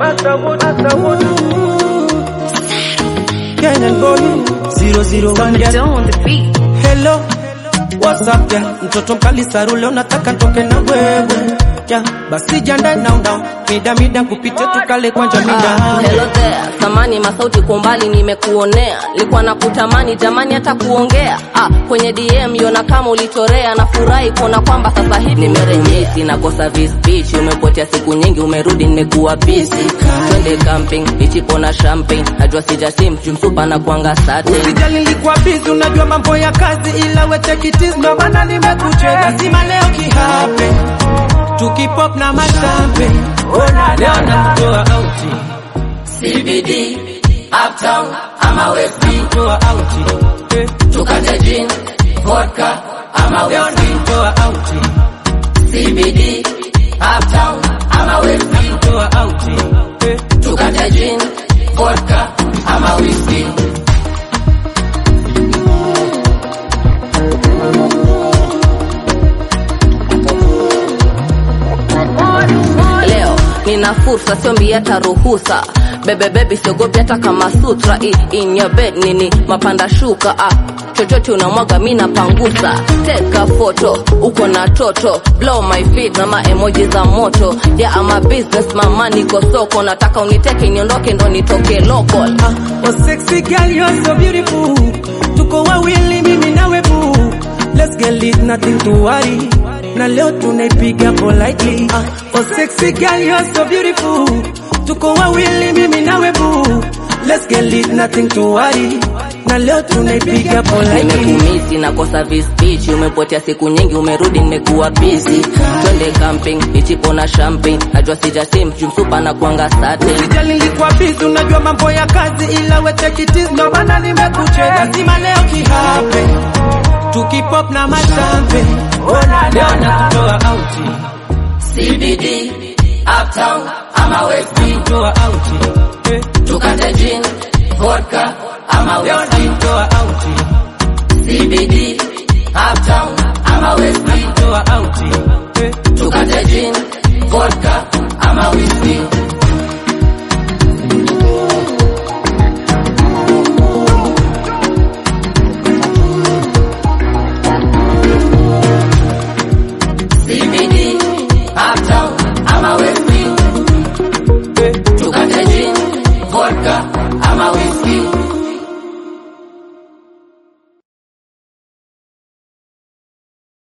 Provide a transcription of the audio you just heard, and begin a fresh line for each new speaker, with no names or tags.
Kenyan boy zero zero one girl.
Don't on the beat.
Hello, what's up girl? Mtoto mkali sarule unataka ntoke na wewe yeah. Basi jiandae now now, mida mida kupite tukale kwanja mida
Ah, hello there, samani masauti kwa umbali nimekuonea, nilikuwa nakutamani jamani hata kuongea ah, kwenye DM yona kama ulitorea, nafurahi kuona kwamba sasa hivi nimerejea, nakosa vis beach, umepotea siku nyingi, umerudi nimekuwa busy, twende camping, ichipo na champagne, najua sijasim jumsupa na kuanga sate
Usijali nilikuwa busy, unajua mambo ya kazi, ila we take it easy, ndo maana nimekucheka. Lazima leo kihape tukipop na mashampe, ona leo nakutoa auti,
CBD, uptown ama West
toa auti, eh,
tukate gin, vodka ama
leo nakutoa auti,
CBD, uptown ama West
toa auti, eh,
tukate gin, vodka ama whiskey. Leo nina fursa, siombi hata ruhusa. Bebe baby, siogopi hata kama sutra. I, in your bed nini mapanda shuka ah. Chochote unamwaga mi napangusa, teka foto uko na toto, blow my feet na ma emoji za moto. Yeah, I'm a business mama, niko soko, nataka uniteke niondoke ndo nitoke local.
ah, oh sexy girl you're so beautiful, tuko wawili mimi nawe boo, let's get lit nothing to worry, na leo tunaipiga politely, ah, oh sexy girl you're so beautiful, tuko wawili mimi nawe boo, let's get lit nothing to worry, na leo tunaipiga politely.
nimekumisi nakosa vis beach umepotea siku nyingi umerudi nimekuwa busy twende camping ichipo na champagne najua sijasim jumsupa na kuanga sate
Usijali nilikuwa busy, unajua mambo ya kazi, ila we take it easy, ndo maana nimekucheka. Lazima leo kihape tukipop na mashampe, ona leo nakutoa auti,
CBD uptown ama West
toa auti, eh,
tukate gin vodka ama
leo
whiskey
nakutoa auti,
CBD uptown ama West
toa auti, eh,
tukate gin vodka